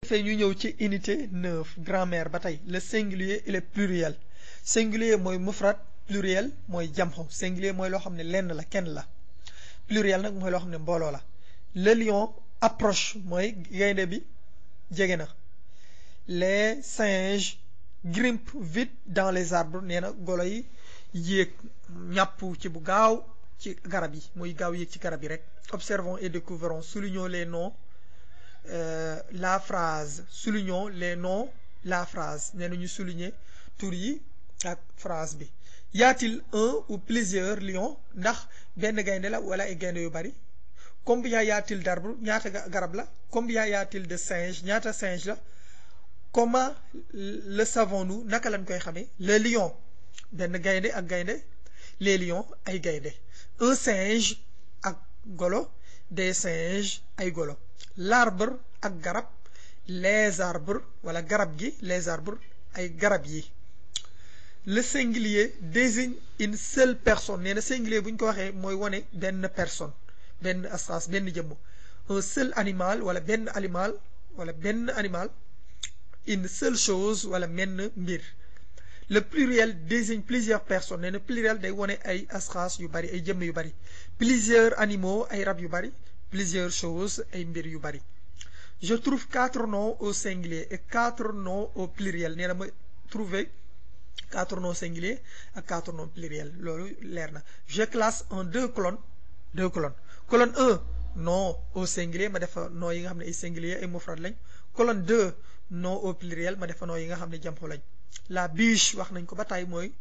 defee ñu ñëw ci unité neuf grammaire ba tey le singulier et le pluriel singulier mooy mufrad pluriel mooy jamxu singulier mooy loo xam ne lenn la kenn la pluriel nag mooy loo xam ne mbooloo la le lion approche mooy gaynde bi jege na les singes grimpent vite dans les arbres nee na golo yi yéeg ñàpp ci bu gaaw ci garab yi muy gaaw yéeg ci garab yi rek observons et découvrons soulignons les noms euh, la phrase soulignons les noms la phrase nee na ñu souligner tur yi ak phrase bi y a-t-il un ou plusieurs lions ndax benn gaynde la wala ay gaynde yu bari combien y a-t-il d'arbres ñaata garab la combien y a-t-il de singes ñaata singe la comment le savons-nous naka lañ koy xamee le lion benn gaynde ak gaynde les lions ay gaynde un singe ak golo des singes ay golo l'arbre ak garab les arbres wala garab gi les arbres ay garab yi le singulier désigne une seule personne nee na singulier bu ñu ko waxee mooy wane benn personne benn asas benn jëmm un seul animal wala benn animal wala benn animal une seule chose wala menn mbir le pluriel désigne plusieurs personnes nee na pluriel day wone ay asxaas yu bari ay jëmm yu bari plusieurs animaux ay rab yu bari plusieurs choses ay mbir yu bari je trouve quatre noms au singulier et quatre noms au pluriel nee na ma trouver quatre noms singuliers ak quatre noms pluriels loolu leer na je classe en deux colonnes deux colonnes colonne 1 nom au singulier ma defa nom yi nga xam ne ay singulier ay mufrad lañ colonne 2 nom au pluriel ma defa nom yi nga xam ne jamxu lañ la biche wax nañ ko ba tey mooy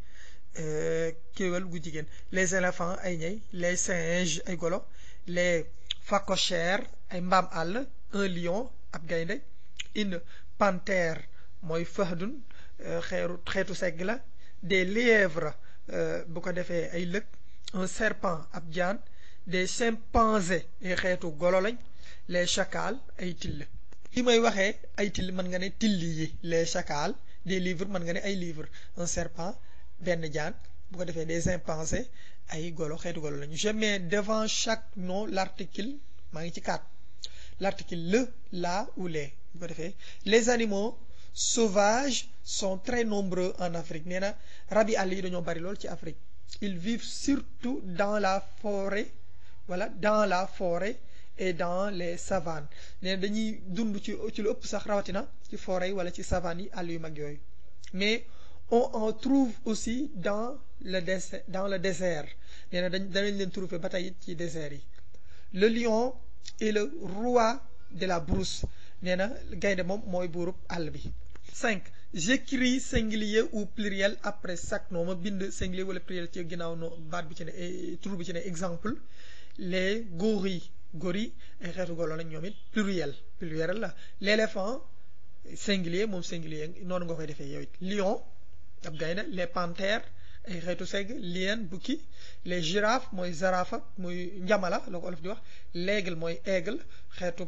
kéwél gu jigéen les éléphants ay ñey les singes ay golo les phacochères ay mbaam àll un lion ab gaynde une panthère mooy fahdun xeeru xeetu segg la des lièvres bu ko defee ay lëg un serpent ab jaan des chimpanzés ay xeetu golo lañ les chacals ay till li may waxee ay till mën nga ne tilli yi les chacals des livres mën nga ne ay livres un serpent benn jaan bu ko defee des chimpanzés ay golo xeetu golo lañu je mets devant chaque nom l'article maa ngi ci quatre l'article le la ou les bu ko defee les animaux sauvages sont très nombreux en Afrique nee na rabi àll yi dañoo bari lool ci Afrique ils vivent surtout dans la forêt voilà dans la forêt et dans les savanes nee na dañuy dund ci ci lu ëpp sax rawatina ci forêt yi wala ci savanes yi àll yu mag yooyu mais on en trouve aussi dans le désert dans le désert nee na dañ danañ leen trouver ba tey it ci désert yi le lion est le roi de la brousse nee na gaynde moom mooy buurub àll bi cinq j'écris singulier ou pluriel après chaque nom ma bind singulier wala pluriel ci ginnaaw no baat bi ci ne tur bi ci ne exemple les gorilles gorilles ay xeetu golo lañ ñoom it pluriel pluriel la l'éléphant singulier moom singulier noonu nga koy defee yow it lion ab gaynde les panthères ay xeetu segg lion bukki les girafes mooy zarafa muy njamala la ko olof di wax l'aigle mooy aigle xeetu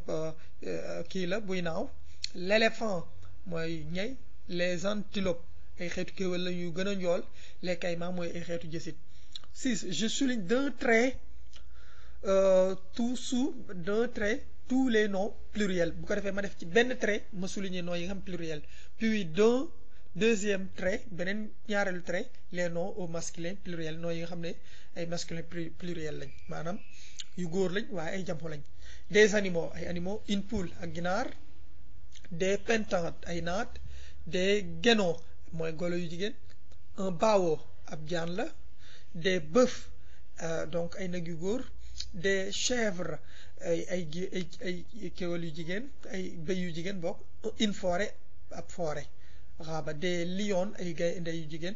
kii la buy naaw l'éléphant mooy ñey les antilopes ay xeetu kéwél la yu gën a njool les caïmans mooy ay xeetu jësit six je souligne d'un trait euh, tout sous d'un trait tous les noms pluriels bu ko defee ma def ci benn trait ma souligner noms yi nga xam pluriel puis d'un deuxième trait beneen ñaareelu trait les noms au masculin pluriel noms yi nga xam ne ay masculin pluriel lañ maanaam yu góor lañ waaye ay jamxu lañ des animaux ay animaux une poule ak ginaar des pentantes ay naat des guénons mooy golo yu jigéen un bao ab jaan la des bœufs euh, donc ay nag yu góor des chèvres ay ay ay ay kéwél yu jigéen ay bëy yu jigéen bokk une forêt ab forêt xaaba des lions ay gaynde yu jigéen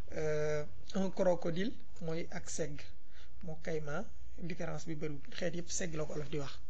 un crocodile mooy ak segg moo kayma différence bi bëriwul xeet yëpp segg la ko olof di wax